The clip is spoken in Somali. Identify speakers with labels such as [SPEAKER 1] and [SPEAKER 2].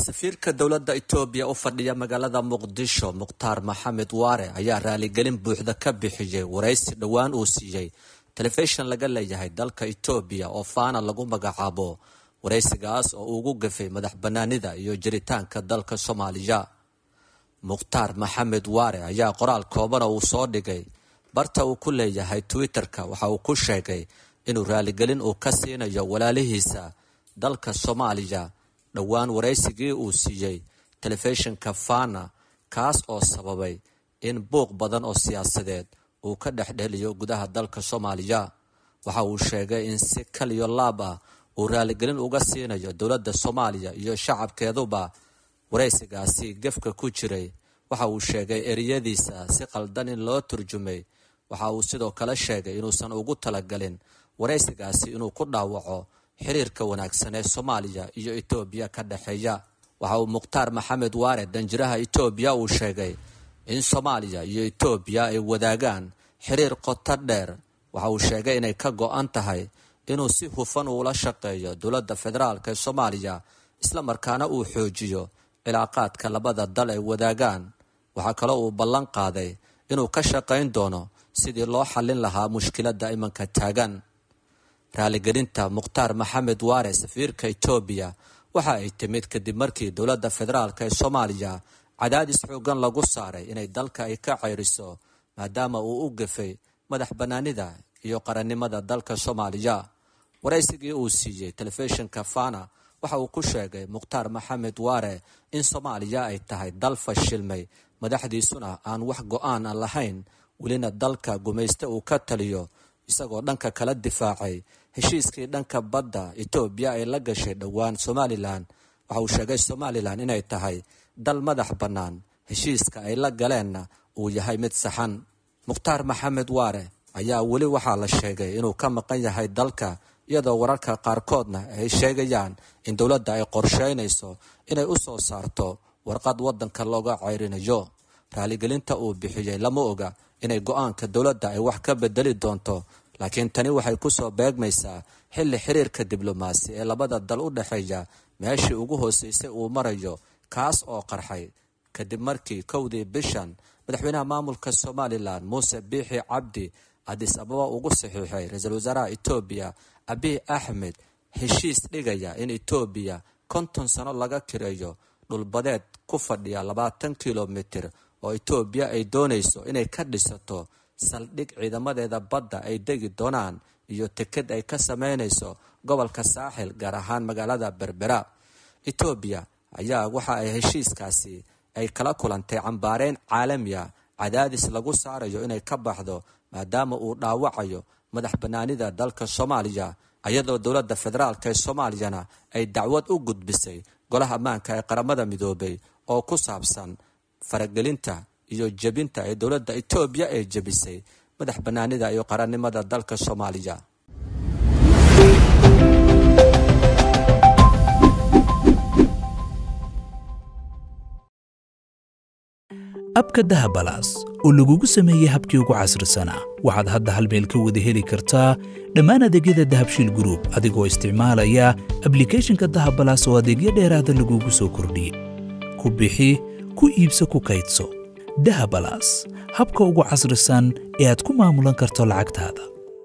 [SPEAKER 1] safiirka dowladda itoobiya u fadhiya magaalada muqdisho mukhtaar maxamed waare ayaa raaligelin buuxda ka bixiyey waraysi dhowaan uu siiyey telefishin laga leeyahay dalka itoobiya oo faana lagu magacaabo waraysigaas oo ugu gafay madax banaanida iyo jiritaanka dalka soomaaliya mukhtaar maxamed waare ayaa qoraal koobana uu soo dhigay barta uu ku leeyahay twitter-ka waxa uu ku sheegay inuu raaligelin uu ka siinayo walaalihiisa dalka soomaaliya dhowaan waraysigii uu siiyey telefishinka fana kaas oo sababay in buuq badan oo siyaasadeed uu ka dhexdheliyo gudaha dalka soomaaliya waxa uu sheegay in si kaliyo laab ah uu raaligelin uga siinayo dowladda soomaaliya iyo shacabkeeduba waraysigaasi gefka ku jiray waxa uu sheegay ereyadiisa si qaldan in loo turjumay waxa uu sidoo kale sheegay inuusan ugu talagalin waraysigaasi inuu ku dhaawaco xiriirka wanaagsan ee soomaaliya iyo itoobiya ka dhexeeya waxa uu mukhtaar maxamed waare danjiraha itoobiya uu sheegay in soomaaliya iyo itoobiya ay wadaagaan xiriir qoto dheer waxa uu sheegay inay ka go-an tahay inuu si hufan uula shaqeeyo dowladda federaalk ee soomaaliya islamarkaana uu xoojiyo cilaaqaadka labada dal ay wadaagaan waxaa kaloo uu ballan qaaday inuu ka shaqayn doono sidii loo xallin lahaa mushkiladda imanka taagan raaligelinta mukhtaar maxamed waare safiirka itoobiya waxa ay timid kadib markii dowladda federaalk ee soomaaliya cadaadis xoogan lagu saaray inay dalka ay ka ceyriso maadaama uu u gafay madax banaanida iyo qarannimada dalka soomaaliya waraysigii uu siiyey telefishinka fana waxa uu ku sheegay mukhtaar maxamed waare in soomaaliya ay tahay dal fashilmay madaxdiisuna aan wax go-aan a lahayn welina dalka gumayste uu ka taliyo isagoo dhanka kala difaacay heshiiskii dhanka badda itoobiya ay la gashay dhowaan somalilan waxa uu sheegay somalilan inay tahay dal madax bannaan heshiiska ay la galeenna uu yahay mid saxan mukhtaar maxamed waare ayaa weli waxaa la sheegay inuu ka maqan yahay dalka iyadoo wararka qaarkoodna ay sheegayaan in dowladda ay qorsheynayso inay u soo saarto warqad waddanka looga ceyrinayo raaligelinta uu bixiyey lama oga inay go-aanka dowladda ay wax ka bedeli doonto laakiin tani waxay kusoo beegmaysaa xilli xiriirka diblomaasi ee labada dal u dhexeeya meeshii ugu hooseysay uu marayo kaas oo qarxay kadib markii kowdii bishan madaxweynaha maamulka somalilan muuse biixi cabdi adis ababa ugu saxiixay ra-iisul wasaaraha itoobiya abiy axmed heshiis dhigaya in itoobiya konton sano laga kireeyo dhulbadeed ku fadhiya labaatan kilomitir oo itoobiya ay doonayso inay ka dhisato saldhig ciidamadeeda badda ay degi doonaan iyo teked ay ka sameynayso gobolka saaxil gaar ahaan magaalada berbera itoobiya ayaa waxa ay heshiiskaasi ay kala kulantay cambaareyn caalamiya cadaadis lagu saarayo inay ka baxdo maadaama uu dhaawacayo madax banaanida dalka soomaaliya iyadoo dowladda federaalk ee soomaaliyana ay dacwad u gudbisay golaha ammaanka ee qaramada midoobay oo ku saabsan faragelinta iyo jebinta ee dowladda itoobiya ee jebisay madax banaanida iyo qarannimada dalka soomaaliya
[SPEAKER 2] abka dahabalaas oo lagugu sameeyey habkii ugu casrisanaa waxaad hadda hal meel ka wada heli kartaa dhammaan adeegyada dahabshiil gruub adigoo isticmaalaya ablikeeshinka dahabalaas oo adeegyo dheeraada lagugu soo kordhiyey ku bixi ku iibso ku kaydso dahabalaas habka ugu casrisan ee aad ku maamulan karto lacagtaada